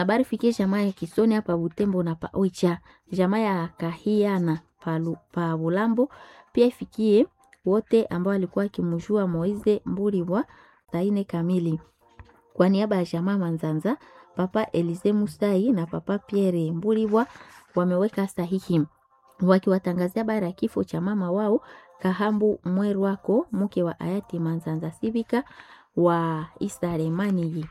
Habari fikie jamaa ya Kisoni hapa Butembo na pa Oicha, jamaa ya Kahiana pa, pa Bulambo, pia ifikie wote ambao walikuwa akimjua Moize Mburiwa saa ine kamili. Kwa niaba ya jamaa Manzanza, Papa Elize Musai na Papa Pierre Mburiwa wameweka sahihi wakiwatangazia habari ya kifo cha mama wao Kahambu Mwerwako, mke wa hayati Manzanza Sibika wa Isaremani.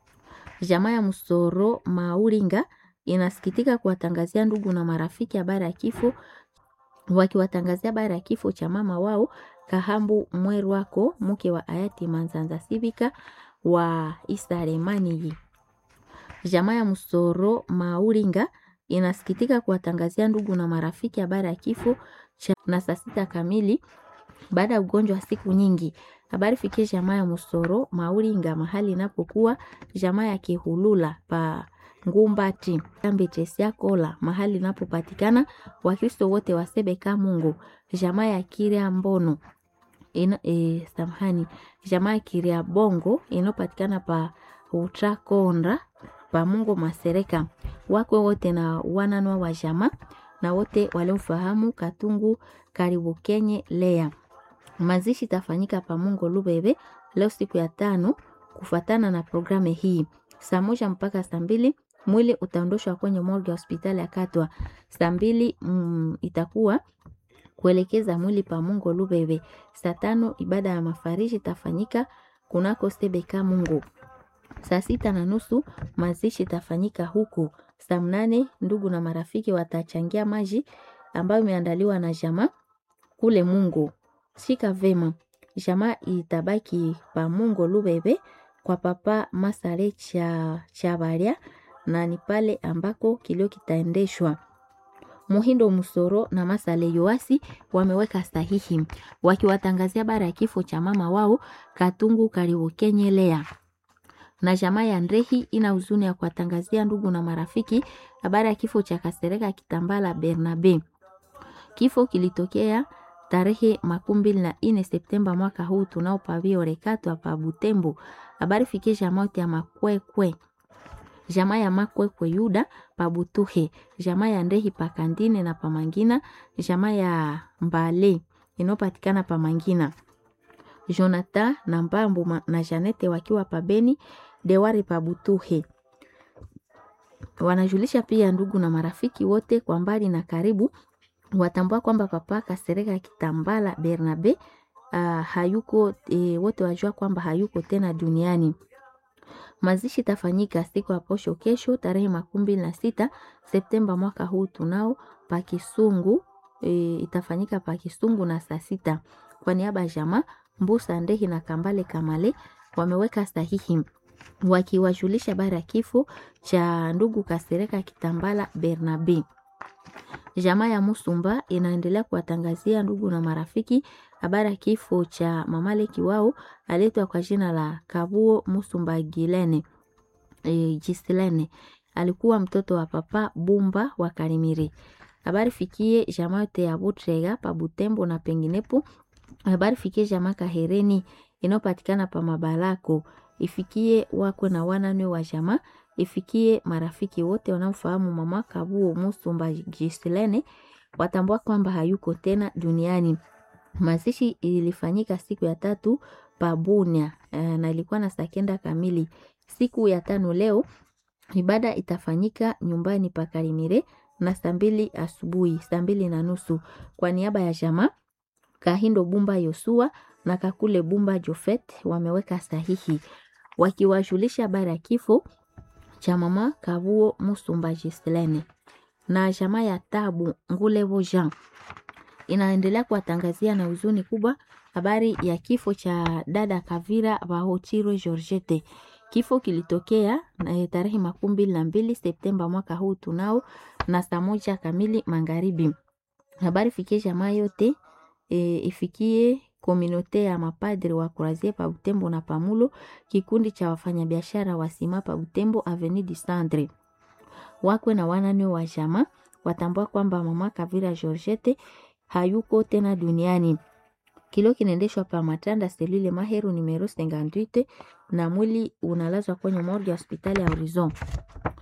Jamaa ya Musoro Mauringa inasikitika kuwatangazia ndugu na marafiki habari ya kifo wakiwatangazia habari ya kifo cha mama wao Kahambu Mwerwako, mke wa hayati Manzanza Sibika wa Isaremani. Jamaa ya Musoro Mauringa inasikitika kuwatangazia ndugu na marafiki habari ya kifo cha na saa sita kamili baada ya ugonjwa wa siku nyingi. Habari fikie jamaa ya Musoro Mauringa mahali inapokuwa jamaa ya Kihulula pa Ngumbati Kambechesia Kola mahali inapopatikana Wakristo wote wa Sebeka Mungu jamaa ya Kiria Mbono ina, e, samahani jamaa ya Kiria Bongo inayopatikana pa Utrakonda pa Mungu Masereka wakwe wote na wananwa wa jamaa na wote waliomfahamu Katungu karibu Kenye Lea. Mazishi tafanyika pa Mungu Lubebe leo siku ya tano kufatana na programu hii saa moja mpaka saa mbili mwili utaondoshwa kwenye morgue ya hospitali ya Katwa. Saa mbili mm, itakuwa kuelekeza mwili pa Mungu Lubebe. Saa tano ibada ya mafariji itafanyika kunako Sebeka Mungu. Saa sita na nusu mazishi itafanyika huku. Saa mnane ndugu na marafiki watachangia maji ambayo imeandaliwa na jamaa kule Mungu. Shika vema, jamaa itabaki pa Mungu Lubebe kwa papa Masare cha Chabaria na ni pale ambako kilio kitaendeshwa. Muhindo Musoro na Masale Yoasi wameweka sahihi wakiwatangazia bara ya kifo cha mama wao Katungu karibu Kenyelea na jamaa ya Ndrehi ina huzuni ya kuwatangazia ndugu na marafiki habari ya kifo cha Kasereka Kitambala Bernabe. Kifo kilitokea tarehe makumi mbili na ine Septemba mwaka huu tunao pavio rekatwa pa Butembo. Habari fikie jamaa yote ya Makwekwe, jamaa ya Makwekwe Yuda pa Butuhe, jamaa ya Ndehi pa Kandine na pa Mangina, jamaa ya Mbale inayopatikana pa Mangina. Jonathan na Mbambu na Janete wakiwa pa Beni Dewari pa Butuhe. Wanajulisha pia ndugu na marafiki wote kwa mbali na karibu watambua kwamba papa Kasereka Kitambala Bernabe uh, hayuko e, wote wajua kwamba hayuko tena duniani. Mazishi tafanyika siku ya posho kesho tarehe makumi mbili na sita Septemba mwaka huu tunao pa Kisungu e, itafanyika pa Kisungu na saa sita. Kwa niaba ya jamaa Mbusa Ndehi na Kambale Kamale wameweka sahihi wakiwajulisha habari ya kifo cha ndugu Kasereka Kitambala Bernabe. Jamaa ya Musumba inaendelea kuwatangazia ndugu na marafiki habari ya kifo cha mamaleki wao aletwa kwa jina la Kabuo Musumba Gilene e, Gisilene. Alikuwa mtoto wa papa Bumba wa Karimiri. Habari fikie jamaa yote ya Butrega pa Butembo na penginepo. Habari fikie jamaa Kahereni inayopatikana pa Mabalako. Ifikie wakwe na wanane wa jamaa ifikie marafiki wote wanaofahamu mama Kabuo Musumba Gisilene watambua kwamba hayuko tena duniani. Mazishi ilifanyika siku ya tatu pabunia e, na ilikuwa na saa kenda kamili. Siku ya tano leo ibada itafanyika nyumbani pa Karimire na saa mbili asubuhi, saa mbili na nusu kwa niaba ya jamaa Kahindo Bumba Yosua na Kakule Bumba Jofet wameweka sahihi wakiwajulisha habari ya kifo cha mama Kabuo Musumba Gislene na jamaa ya Tabu Ngulevo Jean inaendelea kuwatangazia na huzuni kubwa habari ya kifo cha dada Kavira Bahochirwe Georgette. Kifo kilitokea na tarehe makumi mbili na mbili Septemba mwaka huu tunao na saa moja kamili magharibi. Habari fikie jamaa yote e, ifikie kominote ya mapadri wa Kurazie pa Butembo na Pamulo, kikundi cha wafanyabiashara wa sima pa Butembo Avenue du Centre. Wakwe na wanane wa jamaa watambua kwamba mama Kavira Georgette hayuko tena duniani. Kilo kinaendeshwa pa Matanda selule Maheru numero 58 na mwili unalazwa kwenye morgue ya hospitali ya Horizon.